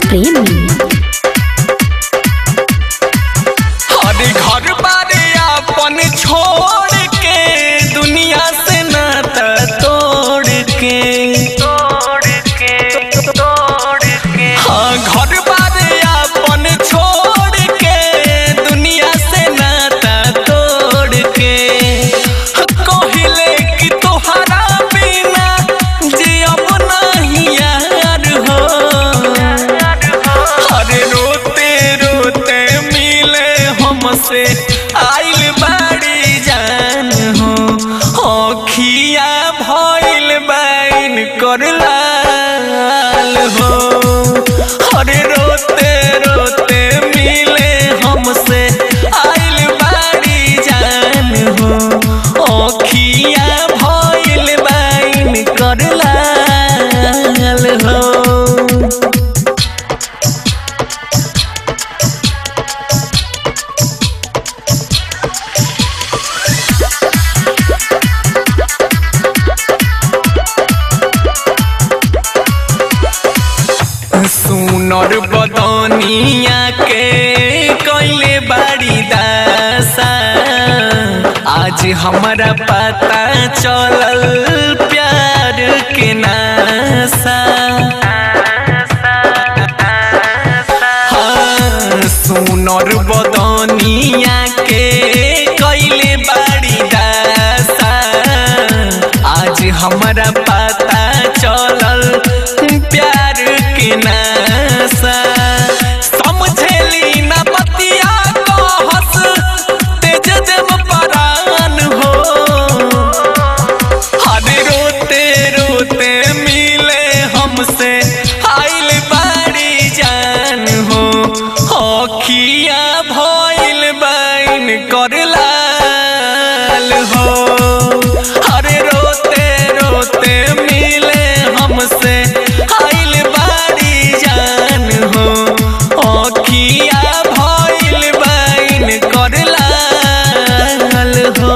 प्रेमी हर घर बारे अपन छोड़ के दुनिया से नाता तोड़ के तोड़ के तोड़ के हाँ घर बारे अपन छोड़ के दुनिया से नाता तोड़ के कहिले कि तोहरा बिना जियब नहीं यार हो अरे रोते रोते मिले हमसे आइल बाड़ी जान हो अखिया भइल बाइन कर लाल हो अरे रोते रोते मिले हमसे आइल बाड़ी जान हो अखिया भइल बाइन कर लाल हो सुनर बदनिया के कैले बाड़ी दासा आज हमारा पता चलल प्यार के नासा हाँ, सुनर बदनिया के कैले बाड़ी दासा आज हमारा पता चलल प्यार के नासा समझेली ना बतिया कहस तेज जम परान हो हरे रोते रोते मिले हमसे आइल बाड़ी जान हो अखिया भइल बाइन कर लाल हो हरे रोते रोते मिले हमसे आइल बाड़ी जान हो अखिया भइल बाइन कर लाल हो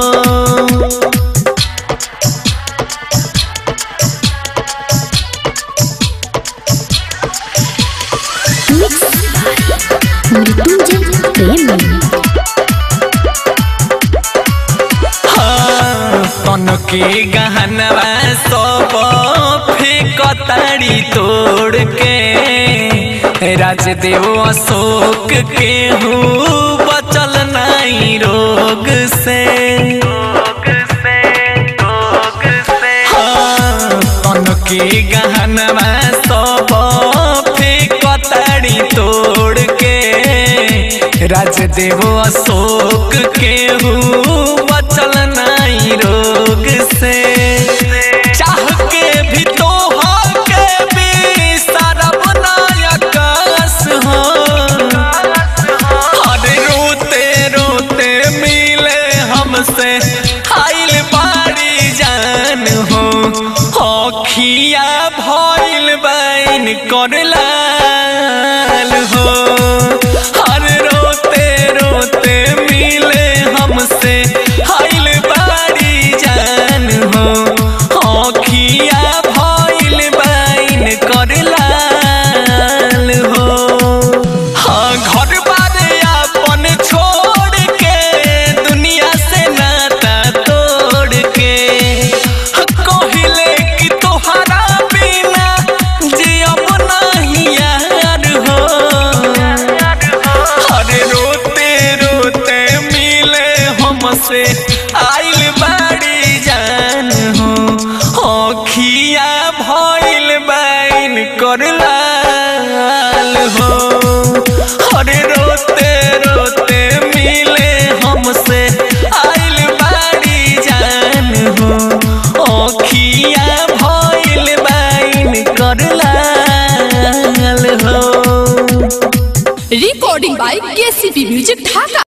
मिक्स मृत्युंजय प्रेमी तन के गहनवा सब फेकताड़ी तोड़ के राजदेव अशोक के हूँ बचल नहीं रोग से हाँ, तन के गहनवा सब फेकताड़ी तोड़ के राजदेव अशोक के हूँ बचल नहीं रोग से चाह के भी तो के भी सरब नायकस हो अरे रोते रोते मिले हमसे आइल बाड़ी जान हो अखिया भइल बाइन कर लाल हो अरे रोते रोते मिले हमसे आइल बाड़ी जान हो अखिया भइल बाइन कर लाल हो हाँ घर बारे अपन छोड़ के दुनिया से नाता तोड़ के कहिले कि तोहरा बिना जियब नहीं यार हो अरे रोते रोते मिले हमसे आइल बाड़ी जान हो अखिया भइल बाइन कर लाल हो अरे रोते रोते मिले हमसे आइल बाड़ी जान हो अखिया भइल बाइन कर लाल हो recording by KCP Music Dhaka.